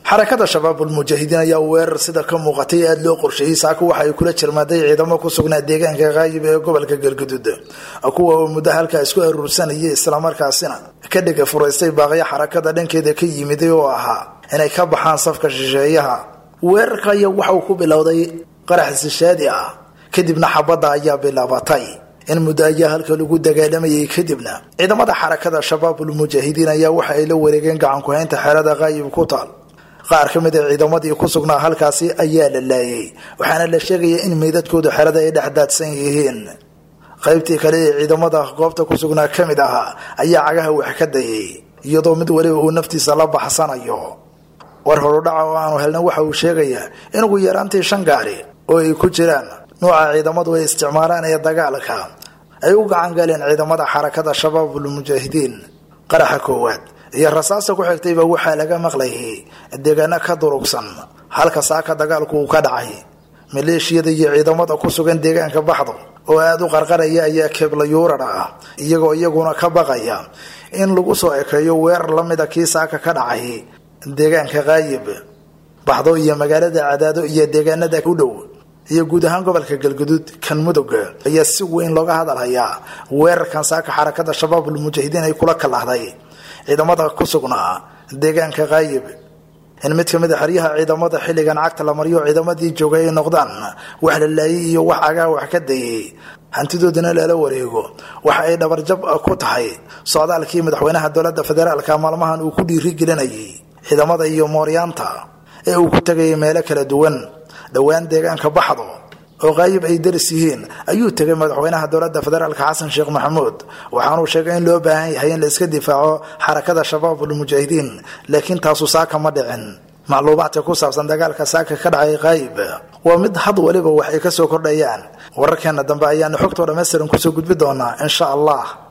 xarakada shabaabul mujaahidiin ayaa weerar sida ka muuqatay aada loo qorsheeyey saaka waxa ay kula jirmaaday ciidamo ku sugnaa deegaanka kaayib ee gobolka galguduud kuwa oo muddo halkaa isku aruursanayay islamarkaasina ka dhega furaystay baaqyo xarakada dhankeeda ka yimiday oo ahaa inay ka baxaan safka shisheeyaha weerarka ayaa waxa uu ku bilowday qarax sishaadi ah kadibna xabadda ayaa bilaabatay in muddo ayaa halka lagu dagaalamayay kadibna ciidamada xarakada shabaabul mujaahidiin ayaa waxa ay la wareegeen gacankuhaynta xeelada kaayib ku taal qaar ka mid a ciidamadii ku sugnaa halkaasi ayaa la laayay waxaana la sheegaya in meydadkoodu xerada ay dhex daadsan yihiin qaybtii kale ee ciidamada goobta ku sugnaa ka mid ahaa ayaa cagaha wax ka dayay iyadoo mid waliba uu naftiisa la baxsanayo war horudhaca oo aanu helna waxa uu sheegayaa in ugu yaraantii shan gaari oo ay ku jiraan nuuca ciidamadu ay isticmaalaan ee dagaalka ay u gacan galeen ciidamada xarakada shabaabul mujaahidiin qaraxa koowaad iyo rasaasta ku xigtayba waxaa laga maqlayay deegaano ka durugsan halka saaka dagaalku uu ka dhacay maleeshiyada iyo ciidamada ku sugan deegaanka baxdo oo aada u qarqaraya ayaa keeblayuurar ah iyagoo iyaguna ka baqaya in lagu soo ekeeyo weerar lamida kii saaka ka dhacay deegaanka kaayib baxdo iyo magaalada cadaado iyo deegaanada u dhow iyo guud ahaan gobolka galguduud kan mudug ayaa si weyn looga hadalhayaa weerarkan saaka xarakada shabaabul mujaahidiin ay kula kalahday ciidamada ku sugnaa deegaanka kaayib in mid ka mid a xeryaha ciidamada xilligan cagta la mariyo ciidamadii joogay ay noqdaan wax la laayay iyo wax agaa wax ka dayay hantidoodana lala wareego waxa ay dhabarjab ku tahay socdaalkii madaxweynaha dowlada federaalka maalmahan uu ku dhiirigelinayay ciidamada iyo mooryaanta ee uu ku tegayay meelo kala duwan dhowaan deegaanka baxdo oo qaayib ay daris yihiin ayuu tegay madaxweynaha dowlada federaalk xasan sheekh maxamuud waxaanuu sheegay in loo baahan yahay in la iska difaaco xarakada shabaabul mujaahidiin laakiin taasu saaka ma dhicin macluumaadka ku saabsan dagaalka saaka ka dhacay qaayib waa mid had waliba wax ay kasoo kordhayaan wararkeena dambe ayaanu xogtoo dhammaystiran kusoo gudbi doonaa insha allah